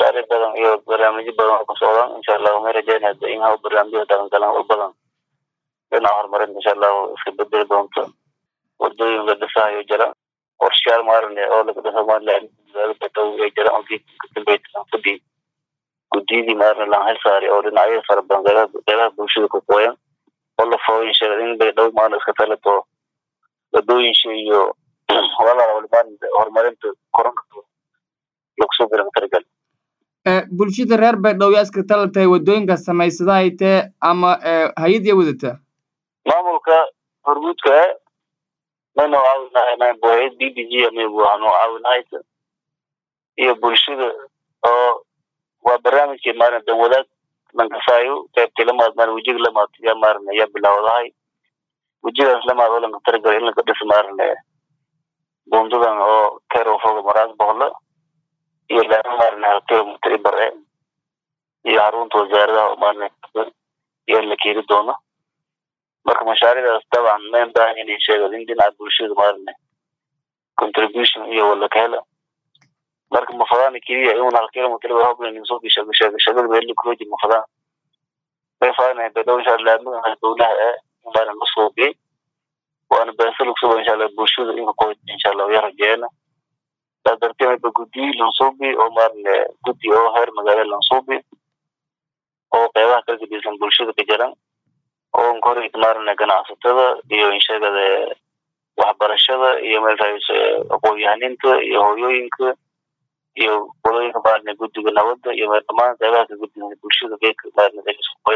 mashaariic badan iyo barnaamijyo badan oo ku socdaan insha allahu may rajeynaya in haw barnaamijyada dhaqangalan u badan dhinaca horumarinta insha allahu iska bedeli doonto wadooyin la dhisahayo jira qorshayaal maarane oo laga dhisa somaliland dhow ay jiraan oo geedka kadambeysa fadii guddiyadii maarane laan hel saari oo dhinacyada fara badan beelaha beelaha bulshada ku qooyan oo la fooyin sheegay in bay dhow maarne iska talato wadooyinsha iyo walaala walimaan horumarinta koronka lagu soo garan taragal bulshada reer baydhabo yaa iska talatay wadooyinka samaysada haytee ama hay-ad ya wadata maamulka hormuudka e maynu caawinahay maybu hay-ad b b g maybu hanu caawinahayta iyo bulshada oo waa barnaamijkii maarane dan wadaag lankasaayo qaybtii lamaad maarane wejiga lamaad yaa maarane yaa bilaawdahay wejigaas lamaad oo lanka taragal in lanka dhisa maarane bundadan oo kerofoga maraas boqla iyo laama maarane halkeo mutaibar e iyo xarunta wasaaradaha oo maarane iyo la keeni doono marka mashaariicdaas dabcan mayn baahan inay sheego in dhinaca bulshada maarane contribution iyo wala ka hela marka mafadaan keliya in hal kilometer ba hoblan in soo bisha bisha shagada beel kuroji mafadaan bay faana bay dhow insha Allah ma dowlaha ee baan la soo bi waana beesal ku soo insha Allah bulshada in ko insha Allah ya rajeena darteed ba guddi la soo bi oo maarne guddi oo heer magaalo la soo bi oo qeybaha kala gedisan bulshada ka jiran oo kori maarne ganacsatada iyo inshagada waxbarashada iyo meelkaas aqoon-yahaninta iyo hooyooyinka iyo qolooyinka maarne guddiga nabadda iyo meel dhamaan qeybaha ka guddiga bulshada geedka maarne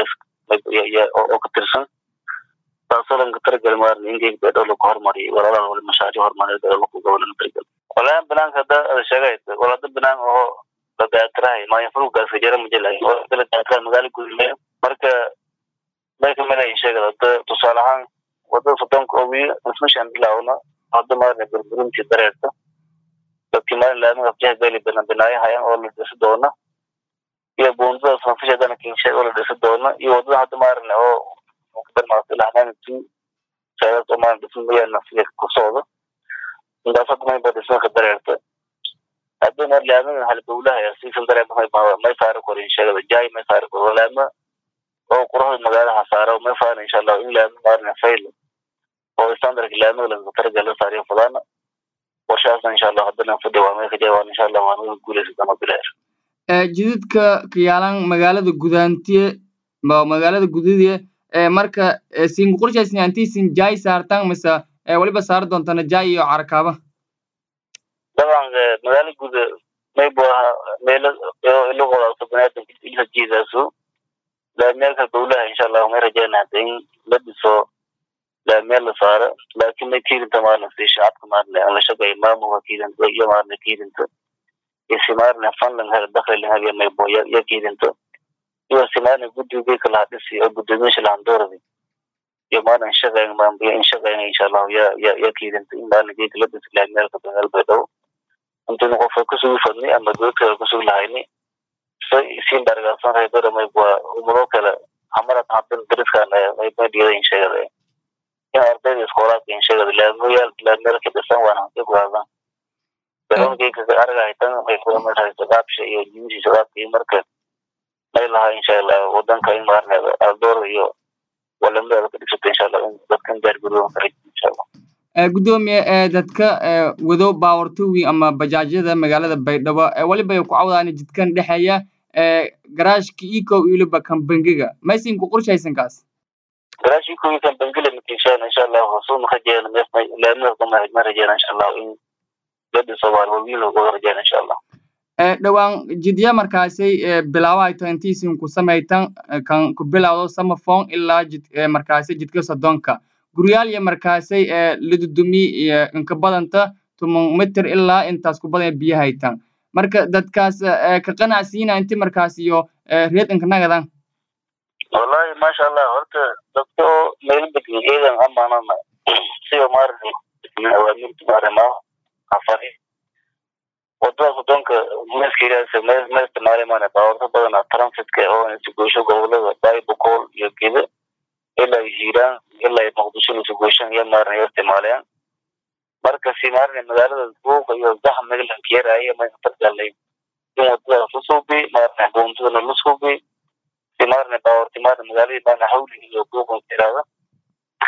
oo ka tirsan taasoo lanka taragal maarne in geeg beedhow lagu horumariyo walaalaha wali mashaariic horumarineed oo lagu gobolan taragal walahi banaanka hadda ada sheegay walada banaan oo la daatirahay maayafuruggaas ka jira majalay oo la daatirahay magaala gudle marka may kamid ay sheegada hadda tusaale ahaan wadada soddonka oo wiil ismashan bilaawna hadda maarne burburintii dareerta dadkii maalin laamiga afjaha beli badan binaayahayan oo la dhisi doona iyo buundada sanfishadana kinshe oo la dhisi doona iyo wadada hadda maarne oo barmaasilahanantu saadaas oo maarne dhisin mayaana siga ku socda intaas hadda mayba dhismaka dareerta hadda mar laamiga halbowlaha siisan dareema may saari korin sheegada jaay may saari koro laama oo quruxda magaalaha saara may faana insha allah in laami maarne fail oo standardka laamiga laga taragala saariyo fadaana qorshahaasna insha allah haddana fadhi waa may ka jawaab insha allah waan uga guulaysadana bilaar jididka kiyaalan magaalada gudaantiye magaalada gudidiye marka singu qorshaysin antiisin jaay saartan mise waliba saari doontana jaay iyo carakaaba daban magaala guda maybu aha meelo ilaqodaasa banaadamka ilha jiidaasu laameelka dowlaha insha allah may rajeyna hada in la dhiso laameel la saaro laakiin may kiirinta maarne si shacabka maarne aan la shaqeeyo maamulka kiirinta iyo maarne kiirinta iyo si maarne fanlan hel dakhli lan heliya maybo ya kiirinta iyo si maarne guddiga laha dhisi oo guddoomiyaasha lahan dooradi iyo maarne shaqeyn maambiya in shaqeyna insha allahu ya ya ya kiirinta in maarne geeka la dhisi laameelka bangal baydhow intaynu qofka kusugi fadni ama doodkala kusugi lahayni siin dargaasan reebada mayb waa umado kale hamarad hadin dariskan maydiyada in sheegada in ardayda iskoolaadka in sheegada laamayaal laameelka dhisan waan hanti ku hadan garoonkeeka argahaytan may kulamadahay sagaabsha iyo jimisi sagaabka iyo marka may lahaa insha allah wadanka in maarne aldoor iyo walamada ka dhigsata insha allah in dadkan gaargudoodan kara insha allah gudoomiye dadka wado baawartowi ama bajaajyada magaalada baydhabo waliba ku cawdaan jidkan dhexeeya garaashka eco iliba kan bangiga maysin ku qorshaysan kaas garaash eco iyo kan bangila makinshaan insha allah hoosuma rajeena laamada ma rajeena insha allah in dada soomaali wawiil uga rajeena insha allah dhowaan jidya markaasay bilaawahayto intiisin ku samaytan kan ku bilawdo samafon ilaa jid markaasay jidka soddonka guryaal iyo markaasay ladudumi inka badanta tuman mitir ilaa intaas ku badan biyo haytan marka dadkaas ka qanacsiina inti markaas iyo reed inka nagadan wallahi masha allah horta dadka oo meel degan ciidan amaanana siba maarani awaamirta maarama afari wadada soddonka meeskiiraasa mee mee isticmaalay maana baawarta badana transitka oo isugoysho gobolada baybukol iyo geda ilaa ay hiiraan ilaa ay muqdisho isugoyshaan iyo maarana ay isticmaalayaan marka si maarana magaalada buuqa iyo zaxmiga lankeeraya mayna targalay in wadadaas usuubi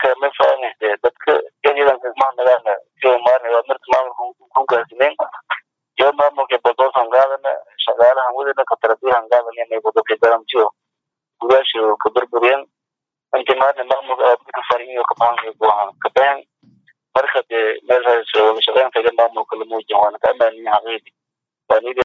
marka ma faanayse dadka ciidanka mahadnagaana sida maarne waa marka maamulka ku gaarsineen iyo maamulka badoosan qaadana shaqaalahan wadana katarabiyahan qaadana inay dadka garamjiyo gudaasha ka burburiyeen inta maarne maamulka dadka fariyo ka baxan buuhan ka baxan marka dee meel shaqeynta maamulka la muujiyan waana